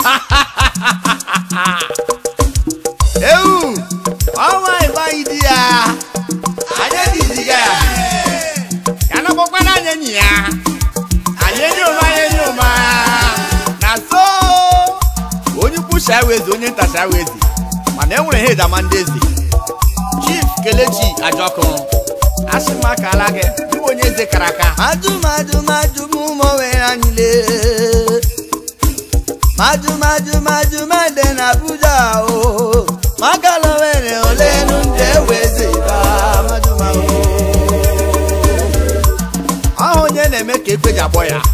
ewu ọnwa ịgbaghị di ya anyị ediziga ya ya nakpọkwana anyị enyi ya anyị enyi ụma anyị enyi ụma na so onye ukwu shawezi onye nta shawezi mana e nwere hed ama ndị eze chief kelechi ajọkụ asị m akala gị bụ onye eze kara aka madu madu madu mụ mọ were anyị lee madu madu madu made na abuja o makala were ole nu ndị eweze ba madu madu ọhụ onye na-eme ka ekwe ji agbọ ya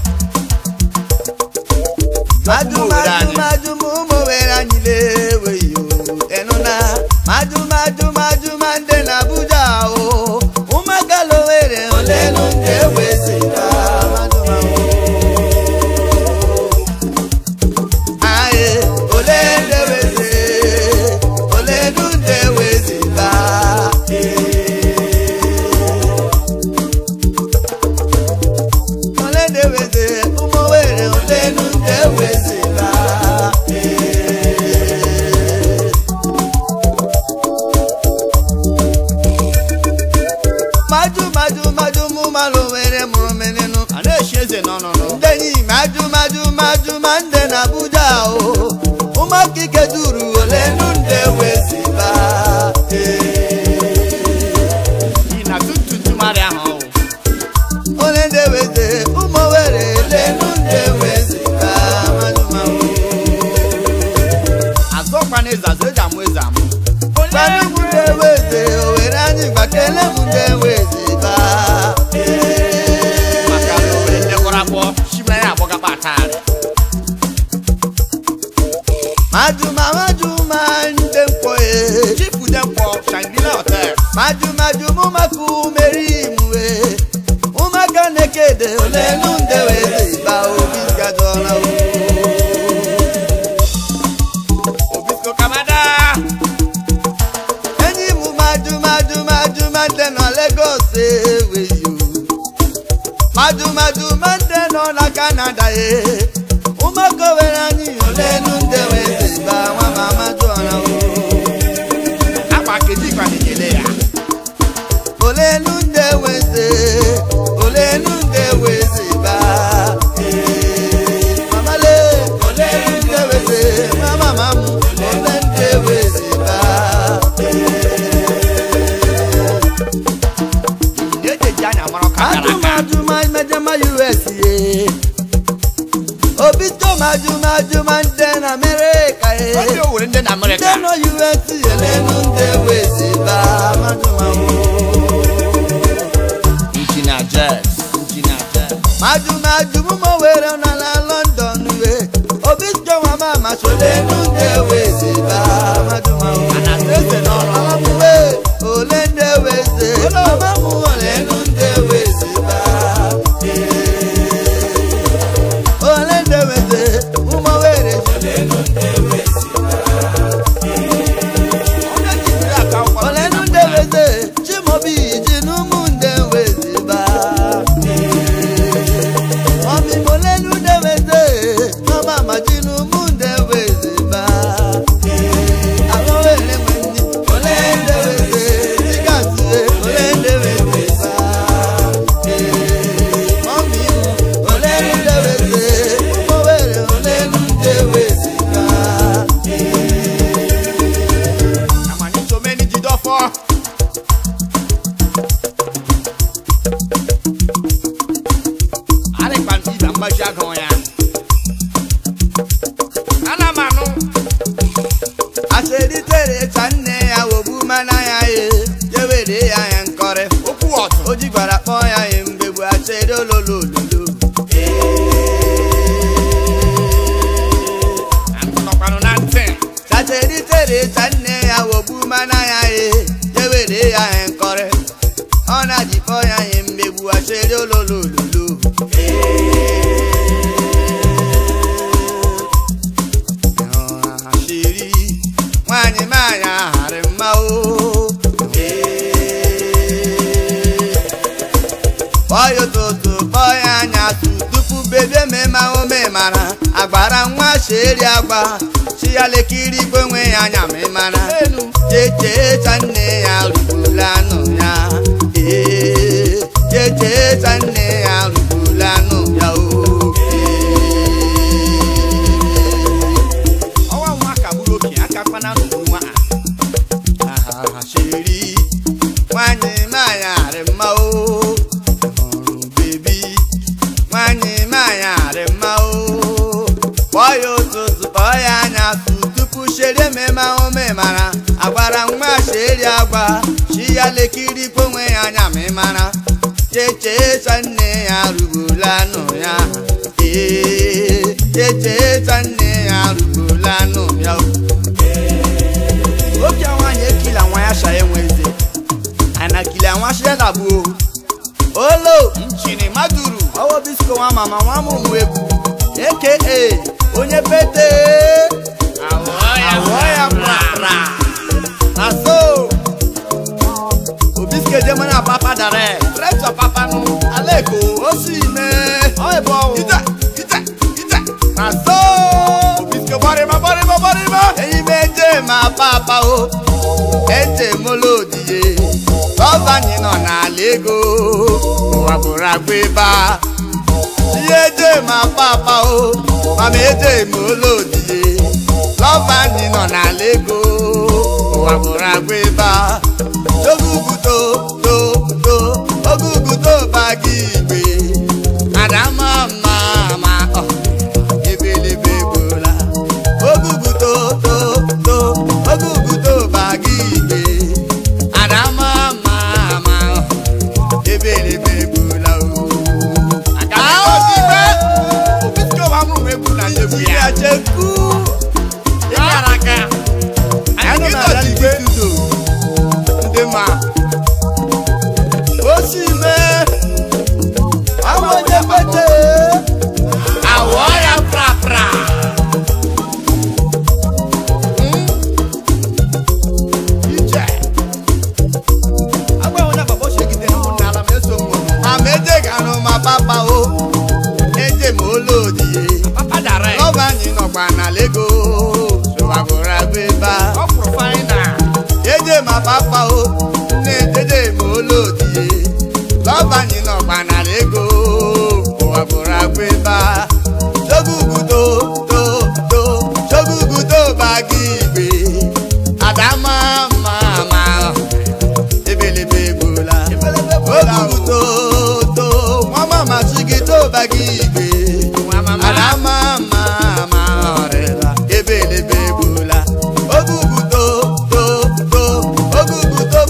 madu Ụmụ obodo madu anyị. madu mụ mọ were anyị lee weyo enu na madu madu madu made na abuja o ụmakala were ole nu ndị eweze ba madu madu aye ole ndị eweze ole nu ndị eweze ba ole ndị eweze ụmụ were ole nu ndị eweze ba madu madu madu mụ malụ were mụrụ menenu a na-echi eze n'ọnụnụ ndenyi madu madu madu ma ndị na abuja o ụmụakike duru ole nu ndị eweze ba n'ihi na tututu mmadụ ahụ ọwụ ole ndị eweze ụmụ were ole nu ndị eweze ba madu madu azọkwana eze azụ eji amụ eze amụ Gbanụ m ndị eweze owere anyị gbakele m ndị eweze ba maka na owere ndekwara akpọ chimere ya agbọgakpa atagharị maduma maduma ndị mkpọ ye chifu demkpọ shangila hotel madu madu mụ maka umeri imue ụmụaka na-ekede ole nu ndị eweze ba obi gajọla o obisko kamada enyi m madu madu madu mande nọ Lagos eweyo madu madu mande nọ na Canada ye ụmụaka were anyị ole nu ndị eweze ba nwa ma madu ọra o akwa kedu ikwa na-enyere ya ole nu ndị eweze ole nu ndị eweze ba mamale ole nu ndị eweze mama mamu ole ndị eweze ba na-ejeji anya mara ọka gara aka adụmadụma mejama us ye obi to madụmadụma ndị na amerịka ye ndị owere ndị na ndị amerịka nọ us elenu ndị wezi ba madụmawo injinia jes injinia jes madụmadụmụmụ were nọ na london we obi jọnwa ma masolenu ndị wezi ba madụmawo ana eze n'ọrụ amamuwe ole ndị wezi amamu olenu ndị wezi ba ole ndị wezi ụmụ were olenu ndị wezi onye jiri aka akwụkwọ olenu ndị wezi chimobi ji n'ụmụ ndị wezi ba ọmịmụ olenu ndị wezi mama ma ji n'ụmụ ndị wezi ba alọ were nwe ndị ole ndị wezi dịgasị ole ndị wezi ba ọmịmụ ole ndị wezi ụmụ were ole ndị wezi ba amanye someni jidọfọ arịkpa ibe mgbaji agụ ya ana m anụ aseritere ka nne ya wogbu mana ya ye jewere ya ya nkọrị okwu ọtụ o ji gwara kpọọ ya ye mgbegbu aseri ololololo nọkwanụ na ntị aseritere ka nne ya wogbu mana ya ye jewere ya ya nkọrị ọ na-ji kpọọ ya ye mgbegbu aseri ololololo asiri nwanyị maanyị aharị mma o kpọọ ya ụtụtụ kpọọ ya anyasụ tupu bebe mema ome mara agbara nwa sheri agba chi ya lekiri igwe nwe ya anya ma ị mara checheta nne ya rugburu anụ ya ee checheta nne ya rugburu anụ ya o ọwa nwa ka bụrụ okenye aka kpana n'ụkwụ nwa a sheri nwanyị manyarị mma o hụrụ bebi nwanyị manyarị mma o kpọọ ya ụtụtụ kpọọ ya anya tụ tupu sheri ememe ahụ memara agwara nwa sheri agwa chi ya lekiri kponwe ya anya ma ị mara checheta nne ya rugburu anụ ya ee checheta nne ya rugburu anụ ya o oke nwaanyị ekila nwa ya sha enweze anakili àwọn aṣẹ́dàbò olo nchini maduru ọwọ́ bisko nwa mama nwa mụmụ egwu aka onye pete awọ ya prapra na so obiske jemo na papa dare retọ papa nụ aleko o si me ọ ebe ọwụ ite ite ite na so obiske bọrịma bọrịma bọrịma eyi meje ma papa o eje molodiye lọ́ba yìí nọ n'ala ego ụwa bụrụ agba ebe a ihe eje ma papa o mama eje ma olodiye lọ́ba yìí nọ n'ala ego ụwa bụrụ agba ebe a oguguto to to oguguto bagi igbe adama mma ma ọ ebelebe gbola oguguto to to oguguto bagi igbe adama mma ma ọ ebelebe gbola o. agadi ozi igbe obiske wa mụrụ egwu na nyebu ya ya cheku ịkara aka anụ anyị na gị reality studio ndị ma osi mee amonyekwete awọ ya prapra ije agbanwe na baba oshegide na ụmụnne ala ma eso nwụrụ ameje ganụ ma papa o eje ma olodiye papa dara ya lọba anyị nọkwa na lego sowagoro agba ebe a ọ pụrụ faina eje ma papa o nne eje ma olodiye lọba anyị nọkwa na lego sowagoro agba ebe a sogugudo to to sogugudo bagi igbe adama ma ma ebelebe egbola ogugudo to nwa mama chigi to bagi igbe nwa mama adama ma ma ọrịla ebelebe egbola ogugudo to to ogugudo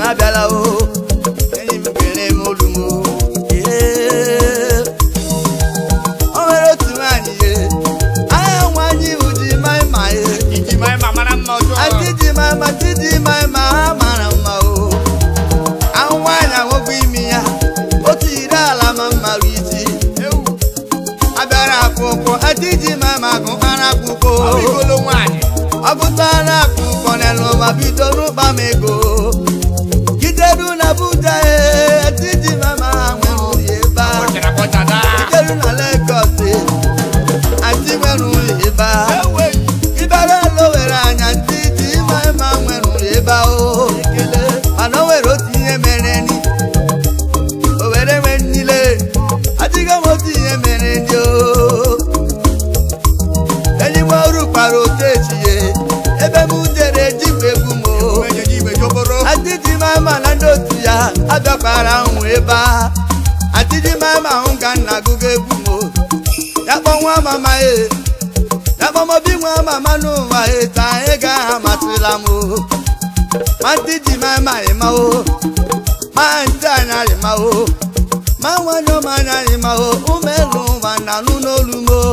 abịala o enyi m kere m olu m o Ee. o nwere otu nwaanyị ye aha nwaanyị bụ ji mai ma ye iji ma ma mara mma ọjọọ Ati ji mai ma ti ji mai ma ha mara mma o ahụ nwaanyị ahụgwọ imi ya otu iri ala ma mmarụ isi ewu abịara akwụkwọ ati ji mai ma gụkpara akwụkwọ ọ igolo nwaanyị ọgụtara akwụkwọ n'elu ma bido n'ụkpa m ego gideru na buja e ati ji mai ma nwere ụlọ ebe a kpọchara kpọchada gideru na Lagos e ati nwere ụlọ ebe a ewe ibere elu were anya ndị dị ịma ịma nwere ụlọ ebe ahụ mana o nwere otu ihe mere ni o were nwe nnile adịghị m otu ihe mere ndị o enyi m ọrụ kpara otu echie ebe m jere jikwa egwu m o ejeji igbe joboro adịdị m ama na ndị otu ya abịakwara ahụ ebe a adịdị m ama ahụ ka nna agụgo egwu m o ya kpọ nwa mama e ya kpọmobi nwa mama n'ụwa e taa anyị ga amasịla m o ma ndị ji m ama ịma o ma ndị anya ịma o ma nwanyị ọma anya ịma o ụmụ elu ụwa na anụ n'olu m o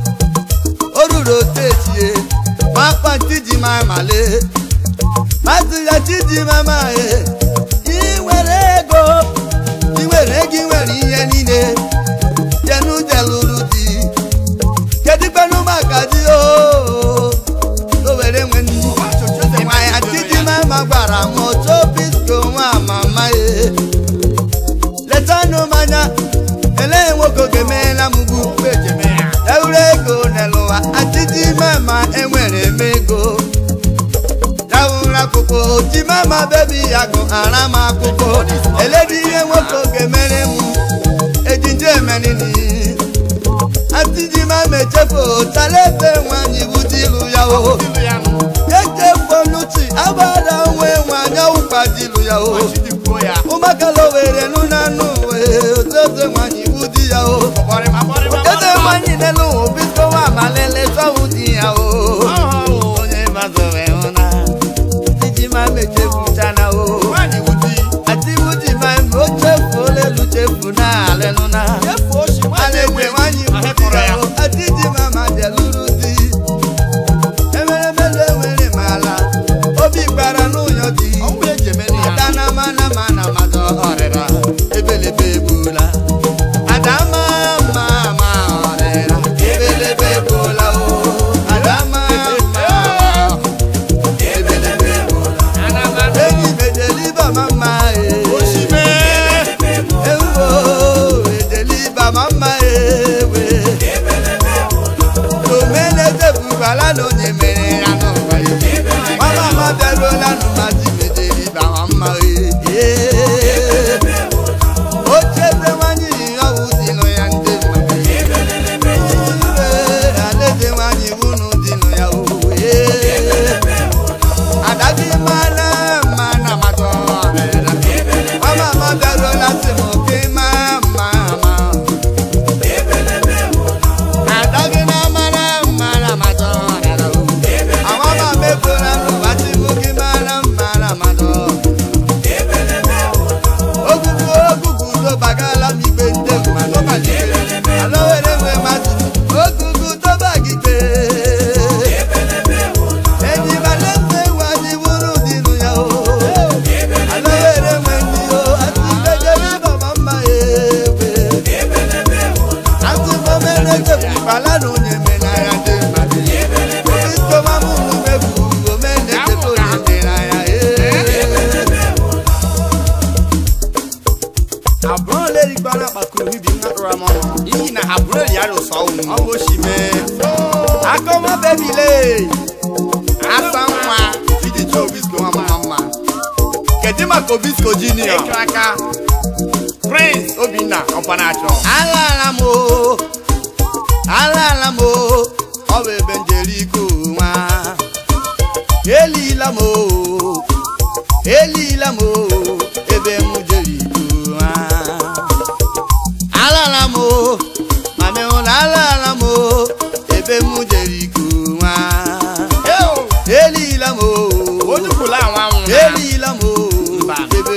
o ruru otu echie ma akpa ndị ji m amale Mazịla Chidimama e ị nwere ego ị nwere ego ị nwere ihe niile jenu jelụrụ di kedu kpenụ maka di o o were nwe nnu ịma ya Chidimama gwara m otu bisko nwa mama e letanụ m anya elee nwoke ga-emeela m ugwu ejeme ya ewuru ego n'ụwa Chidimama enwere m ego dawụrụ akwụkwọ timama bebi ya gụ ara m akwụkwọ eledi ihe nwoke oge mere m ejije emenini atijimama echefu talebe nwanyị bụ dilu ya o ilu ya nụ echefoluchi agbada nwe nwanyị ọwụkwa dilu ya o chidikwuo ya ụmakala were nụ na nụ wee otoze nwanyị bụ di ya o bọrịma bọrịma eze nwanyị n'elu biko nwa amalele chọwụ di ya o onye mazọwe ụna iji ma mechefuchana o nwaanyị wuji atiwuji ma o chefuola elu chefu na alelụna efu oshi alekwe nwanyị ahịkọrọ ya o atiji ma ma jeluru di emeremelu enwere m ala obi gbara n'ụyọ di ọnwụ ejemeni ya adana mana mana madọ ọrịra ebelebe egbula adama ma ma ọrịra ebelebe egbula o adama ma ebelebe egbula enyi mejeliba mama e oshime ewuwo ejeliba mama ewe domene tefukwala na onye mere ya n'ụwa ya mama ma bịaruola n'ụmaji mejeliba mama e ocheze nwanyị ọwụ dịnụ ya ndị mmadụ iwe alaeze nwanyị wunu dịnụ ya owe adadị mana mana mmadụ ọrịra mama ma bịaruola sị m oke ma ma ma adagị na mara mara mmadụ ọrịra awa ma mefuola n'ụwa sị m oke mara mara mmadụ ogugu ogugu tobagala m igbe ndị mmadụ ala were nwe mmadụ ogugu tobagide enyi balese nwanyị wuru dịnụ ya o ala were nwe ndị o atụbegere baba mma ewe atụmomene chefukwala na onye menaya dị mmadụ obi tomamụrụ mefu omene chefu onye menaya ee abụrụ lerikwana kpakuru bibi nnatụra m ọnụ n'ihi na ha bụrụ eri ya rụsọ ụmụ ọ bụ oshime akọma bebile asa nwa iji chọọ obisko nwa mama mma kedu maka obisko junior ịchụ aka prince obinna ọpanachọ alaala m o alaala m o ọ bụ ebe njeriko nwa elila m o elila m o ebe m jeriko nwa alaala m o mami hụrụ alaala m o ebe m jeriko nwa elila m o onukwula anwa anwụ elila m o Mba. ebe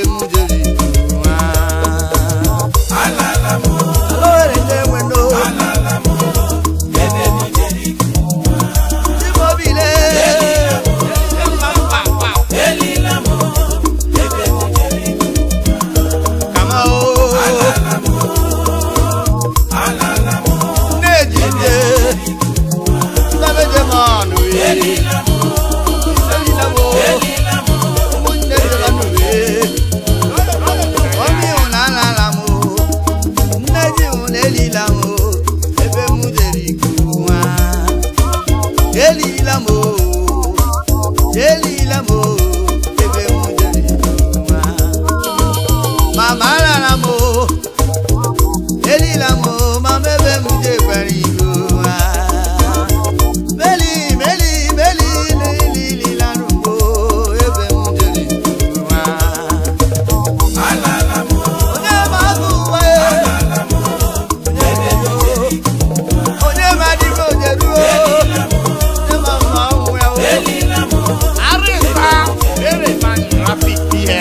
elila m o ebe m jere nwa mama rara m o elila m o mama ebe m jekwara igo nwa meli meli meli lilila rumbo ebe m jere nwa onye ma agụ ụwa ya onye ma dị m ojeruo onye ma mma ọnwụ ya o Arịsa ere ma trafik ihe.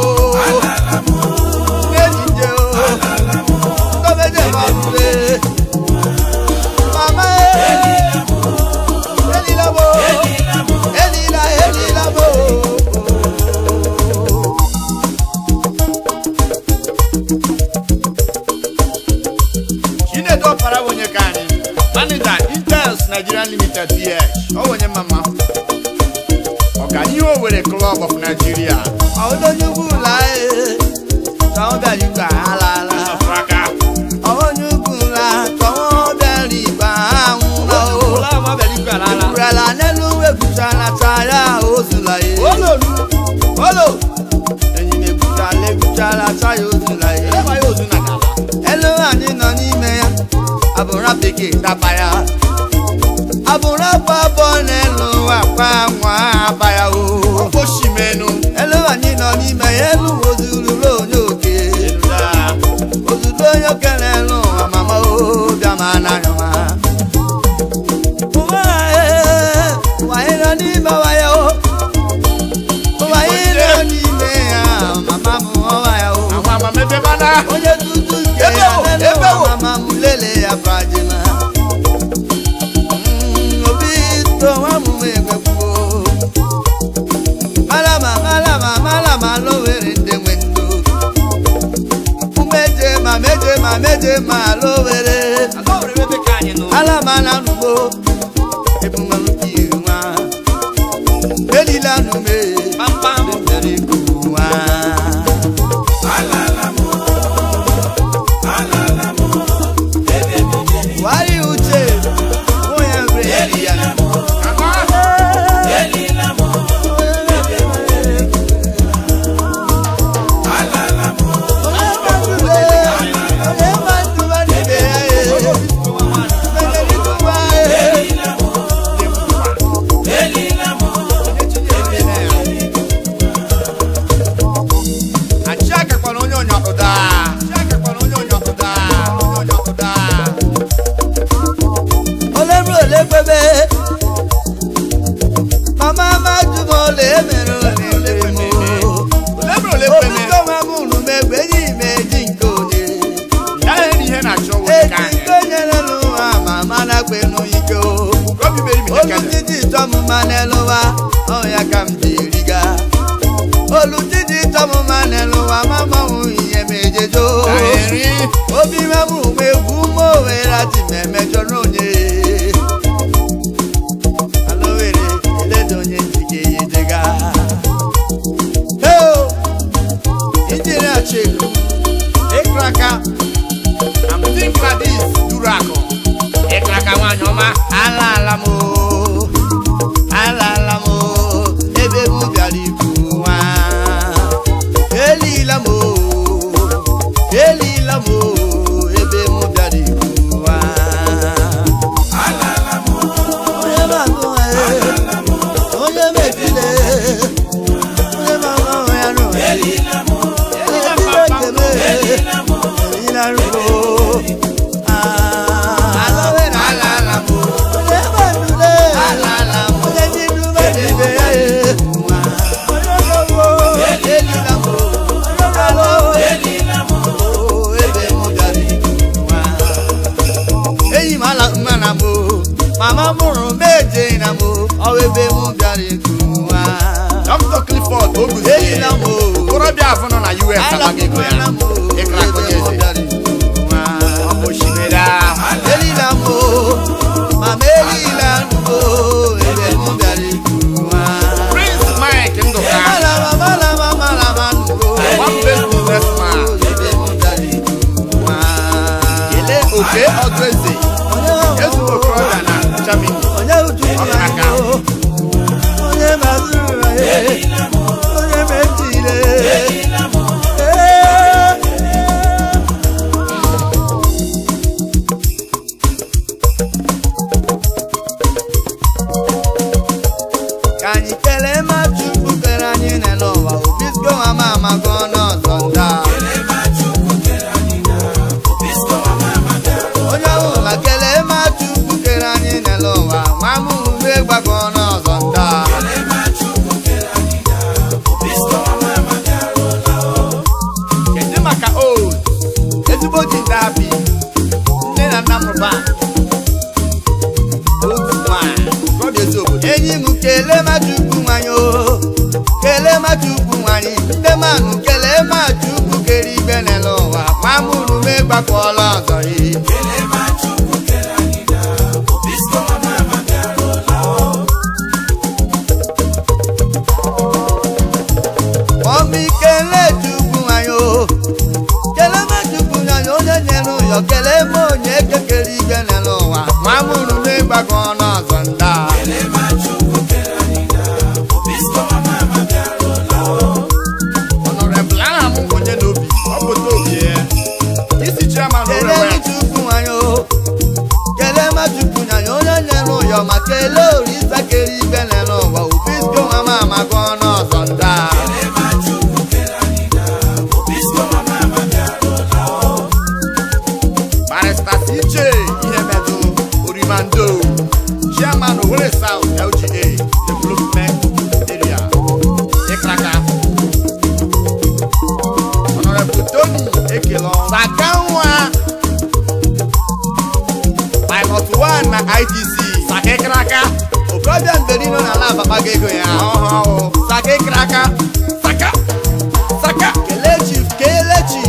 Chinedu Ọpara bụ onye ka anyị. Manịja Intels Nigeria Limited PH. Ọ bụ onye mama. Ọganihu Owerri Club of Nigeria. Afraka. Ìrẹ̀lá nẹ́nu èkúta látara òsùlà yìí. Ololu. Olo! Ẹ̀yin èkúta lẹ́kúta látara òsùlà yìí. Ebe ya ozu na n'ala. Elu anyị nọ n'ime ya, abụra bekee tapa ya. Abụra pabọ n'elu akwa nwa aba ya o. Osimenu. Elu anyị nọ n'ime ya, elu ozururu onye oke. Eluda. Ozuru onye oke n'elu amama o, bịa ma anaghị ma. Ụwa ee, ụwa anyị nọ n'ime wa ya o. Ụwa anyị nọ n'ime ya, mama m ọwa ya o. Àwọn amamebe mana. onye tutu nke Ebe ya wo, nene ebe wo. mama m lele ya fajima Mm, obi to nwa m egwegbuo malama malama malama lowere ndị nwe ndụ umeje ma meje ma meje ma lowere Ala were ebe ka anyị nụ. alama na nugbo ebumaluki nwa elila nume Pampam. mere kuwa wari uche onye nre ya Achịakakwana onye ọnyọkụda. Achịakakwana onye ọnyọkụda. Onye ọnyọkụda. oleburu olegbebe mama majumo ole mere olebere mo Olebere olebere. obido nwa m unu megbe enyi m eji nke onye Ya na ihe na-achọ onwe eji ka anyị. nke onye n'elu ụwa ma mana kpe n'ike o Obi meri mi olu nekele. didi tọmụma n'eluwa ọya ka m ji riga olu didi tọmụma n'eluwa mamanwụ ihe m ejejo Ka eri. obi mẹ́mú egwu mọ́ òwe láti mẹ́mẹ́jọ lóye. alówèrè elédòye njìkè yìí dégá. Injinia Cheku. Ekraka. I'm think like this. Durako. Ekraka nwanyị ọma. alaala m oo alaala m oo ebe m bịara ikwu nwa. elila m oo elila m oo ebe m bịara ikwu nwa. ma chukwu kere anyị n'elu ụwa obisko ama amago n'ọzọ nda onye ọbụla kelee ma chukwu kere anyị n'elu ụwa nwa m ume gbago n'ọzọ nda kedu maka old ezigbo ji ndị abi nne na nna mụba otu nwanyị gọbịa ezi obodo enyi m kelee ma chukwu nwanyị o kelee ma chukwu nwanyị ndị manụ kelee ma chukwu kere igbe n'elu ụwa nwa m ume gbakwọla ọzọ yi ọmị kelee chukwu nwanyị o kelee ma chukwu nwanyị onye nyere ụyọ kelee ma onye kekere igbe n'elu ụwa nwa m ume gbakwọla ọzọ nda Honorable aha m onye n'obi ọ pụta obi ya isi chairman kelee orewe m chukwu nwanyị o kelee ma chukwu nwanyị onye nyere ụyọ ma kelee orisa kere igbe n'elu ụwa obisko nwa m amago n'ọzọ nda barista cj ihe medụ orimando chairman Owerri South LGA development area ịkraka Honorable Tony Ekelo Saka nwa pilot 1 na ITC Saka ịkraka okorobịa mberi nọ n'ala ababago ego ya ọhụụ Saka ịkraka Saka Saka kelee chief kelee chi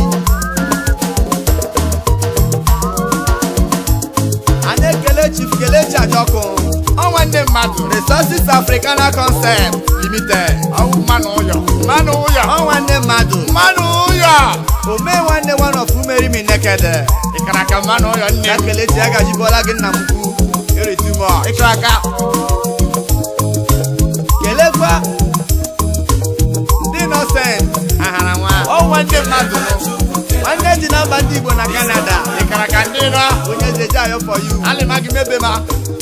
a na-ekele chief kelee chi ajọkụ ọnwa ndị mmadụ resources africana concept limited ọwụ mmanụ ụyọ mmanụ ụyọ ọnwa ndị mmadụ mmanụ ụyọ omee nwanne one of umeri mi nekede ịkaraka mmanụ ụyọ nne ya m kelee chi agajibọla gị nna m ukwu eritumọ ịkaraka kelekwa ndị nọsent ahara nwa ọnwa ndị mmadụ nụ nwanne dị na mba ndị igbo na canada ịkaraka ndị nọ onye eze ji ayọ for you alịma gị mebe ma